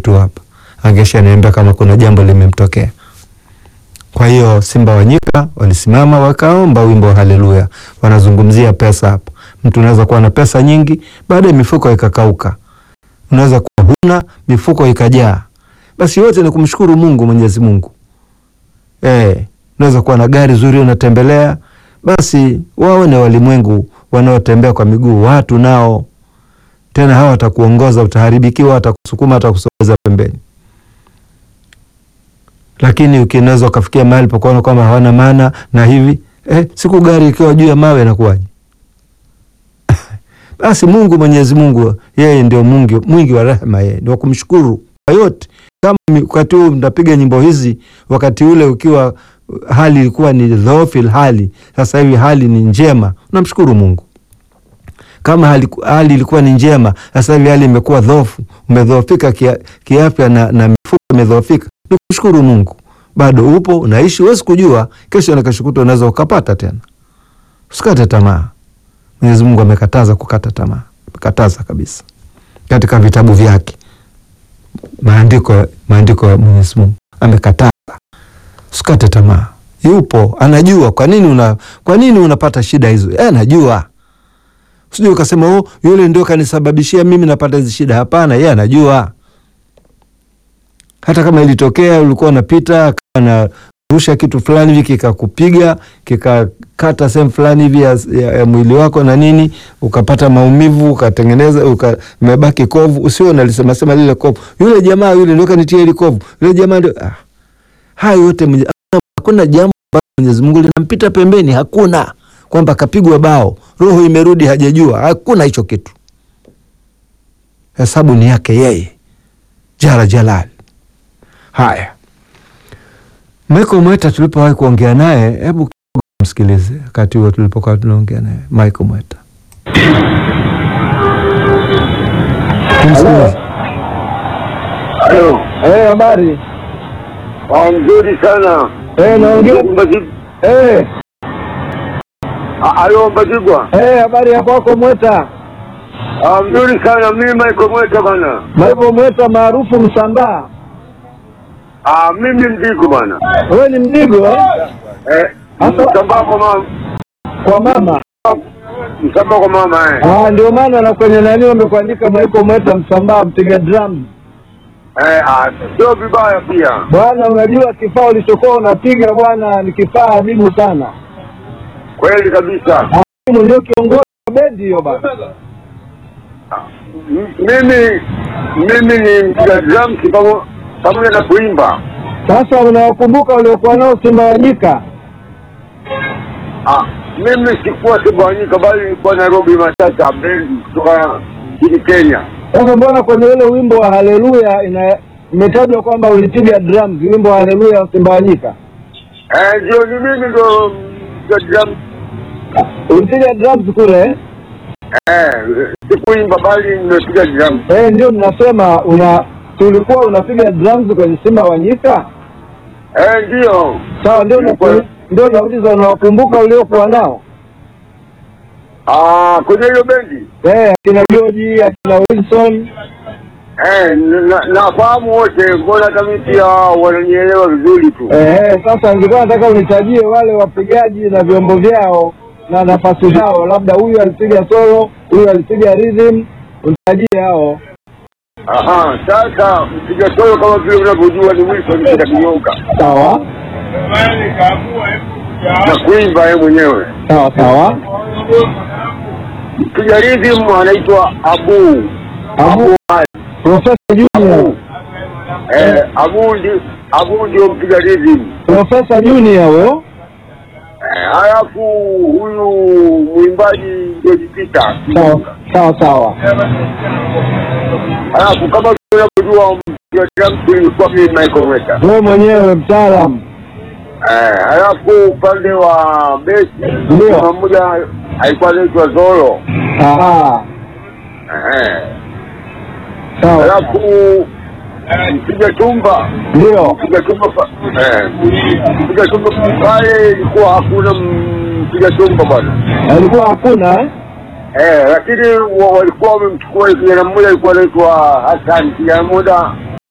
tu hapa, angesha niambia kama kuna jambo limemtokea. Kwa hiyo Simba wa Nyika walisimama wakaomba wimbo wa Haleluya. Wanazungumzia pesa hapa. Mtu unaweza kuwa na pesa nyingi, baadaye mifuko ikakauka. Unaweza kuwa huna, mifuko ikajaa. Basi yote ni kumshukuru Mungu, Mwenyezi Mungu. Eh, unaweza kuwa na gari zuri unatembelea, basi waone walimwengu wanaotembea kwa miguu, watu nao tena hawa watakuongoza, utaharibikiwa, watakusukuma, watakusogeza pembeni. Lakini ukinaweza ukafikia mahali pakuona kwamba hawana maana na hivi eh, siku gari ikiwa juu ya mawe inakuwaje? Basi Mungu Mwenyezi Mungu yeye ndio Mungu mwingi wa rehema, yeye ndio kumshukuru kwa yote. Kama wakati huu mtapiga nyimbo hizi, wakati ule ukiwa hali ilikuwa ni dhoofu hali, sasa hivi hali ni njema, unamshukuru Mungu. Kama hali, hali ilikuwa ni njema, sasa hivi hali imekuwa dhoofu, umedhoofika kia, kiafya na, na mifuko imedhoofika, ni kushukuru Mungu. Bado upo unaishi, huwezi kujua kesho na kesho kutwa unaweza ukapata tena. Usikate tamaa. Mwenyezi Mungu amekataza kukata tamaa, amekataza kabisa katika vitabu vyake, maandiko maandiko ya Mwenyezi Mungu amekataza. Usikate tamaa, yupo anajua. Kwa nini una kwa nini unapata shida hizo? Yeye anajua. Usije ukasema oh, yule ndio kanisababishia mimi napata hizi shida. Hapana, yeye anajua. Hata kama ilitokea ulikuwa unapita na rusha kitu fulani hivi kikakupiga kikakata sehemu fulani hivi ya, ya, ya mwili wako na nini, ukapata maumivu ukatengeneza umebaki kovu, usio unalisema sema lile kovu, yule jamaa yule ndio kanitia ile kovu, yule jamaa ndio ah. Hayo yote hakuna jambo ambalo Mwenyezi Mungu linampita pembeni, hakuna kwamba kapigwa bao roho imerudi hajajua, hakuna hicho kitu. Hesabu ni yake yeye jala jalal. Haya, Michael Mweta tulipowahi kuongea naye, hebu msikilize wakati huo tulipokuwa tunaongea naye Michael Mweta. Tumsikilize. Halo. Eh, habari. Ah, mzuri sana. Eh, naongea. Mbazigwa. Eh, Ah, Halo Mbazigwa. eh, habari ya kwako Mweta? Ah, mzuri sana. Mimi Michael Mweta bana. Michael Mweta maarufu Msambaa. Ah, mimi Mdigo bana. Wewe ni Mdigo eh? Eh, Hasa- msambaa kwa mama. Kwa mama. Msambaa kwa mama eh. Ah, ndio maana na kwenye nani wamekuandika Michael Mweta Msambaa mpiga drum. Eh, ah, sio vibaya pia. Bwana, unajua kifaa ulichokuwa unapiga bwana ni kifaa adimu sana. Kweli kabisa. Adimu ndio kiongozi wa bendi hiyo bwana. M- Mimi mimi ni mpiga drums pamo- pamoja na kuimba. Sasa unawakumbuka waliokuwa nao Simba wa Nyika? Ah, mimi sikuwa Tanganyika bali nilikuwa Nairobi Matata bendi kutoka nchini Kenya. Sasa mbona kwenye ule wimbo wa Haleluya ina imetajwa kwamba ulipiga drums, wimbo wa Haleluya wa Simba wa Nyika? Eh, ndio ni mimi ndo mpiga drums. Ulipiga drums kule eh? Eh, sikuimba bali nimepiga drums. Eh, ndio ninasema una si ulikuwa unapiga drums kwenye Simba wa Nyika? Eh, ndio. Sawa, ndio Nilikuwa- naku- ndio nauliza, unawakumbuka uliokuwa nao Ah, kwenye hiyo bendi. eh, akina George akina Wilson Eh, na- nafahamu wote, mbona hata mimi pia wananielewa vizuri tu. eh, eh, sasa nilikuwa nataka unitajie wale wapigaji na vyombo vyao na nafasi zao, labda huyu alipiga solo, huyu alipiga rhythm, unitajie hao. Aha, sasa mpiga solo kama vile unavyojua ni Wilson Peter Kinyonga. Sawa Na kuimba yeye mwenyewe. sawa sawa. Mpiga rhythm anaitwa Abu. Abu Ali. Profesa Junior, Eh, Abu ndi Abu ndio mpiga rhythm. Profesa Junior huyo. Eh, halafu huyu mwimbaji ndio Peter. Sawa sawa sawa. Halafu kama vile unavyojua mpiga drums ilikuwa mimi Michael Mweta. Wewe mwenyewe mtaalamu. Eh, halafu upande wa besi Ndio. kuna mmoja alikuwa anaitwa Zolo. Aha, Eh, sawa. halafu mpiga tumba Ndio. mpiga tumba pa- eh, mpiga tumba pale ilikuwa hakuna mpiga tumba bwana. Alikuwa hakuna eh? Eh, lakini wa- walikuwa wamemchukua kijana mmoja alikuwa anaitwa Hassan, kijana mmoja